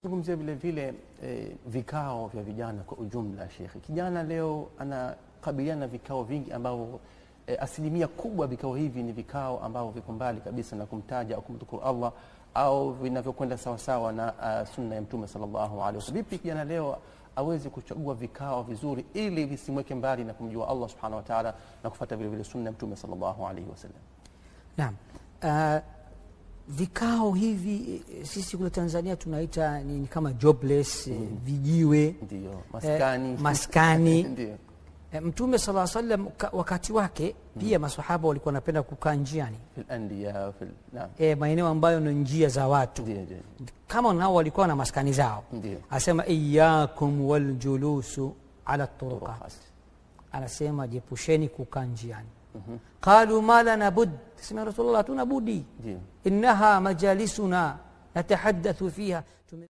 Zungumzia vile vile eh, vikao vya vijana kwa ujumla. Shekhe, kijana leo anakabiliana na vikao vingi ambavyo eh, asilimia kubwa vikao hivi ni vikao ambavyo viko mbali kabisa na kumtaja au kumdhukuru Allah au vinavyokwenda sawasawa na uh, sunna ya Mtume sallallahu alaihi wasallam. Vipi kijana leo aweze kuchagua vikao vizuri ili visimweke mbali na kumjua Allah subhanahu wa ta'ala na kufuata vile vile sunna ya Mtume sallallahu alaihi wasallam? Naam. Uh, vikao hivi eh, sisi kule Tanzania tunaita ni, ni kama jobless eh, vijiwe Ndio, maskani Eh, maskani. ndio Eh, Mtume sala sallam ka- wakati wake pia masahaba walikuwa wanapenda kukaa njiani fil anbiya fil naam, eh, maeneo ambayo ni njia za watu ndio ndio kama nao walikuwa na maskani zao ndio asema iyakum waljulusu ala turuqat Turuqat. anasema jiepusheni kukaa njiani qalu ma lana bud sema ya rasulullah hatuna budi ndio innaha majalisuna natahaddathu fiha Tume-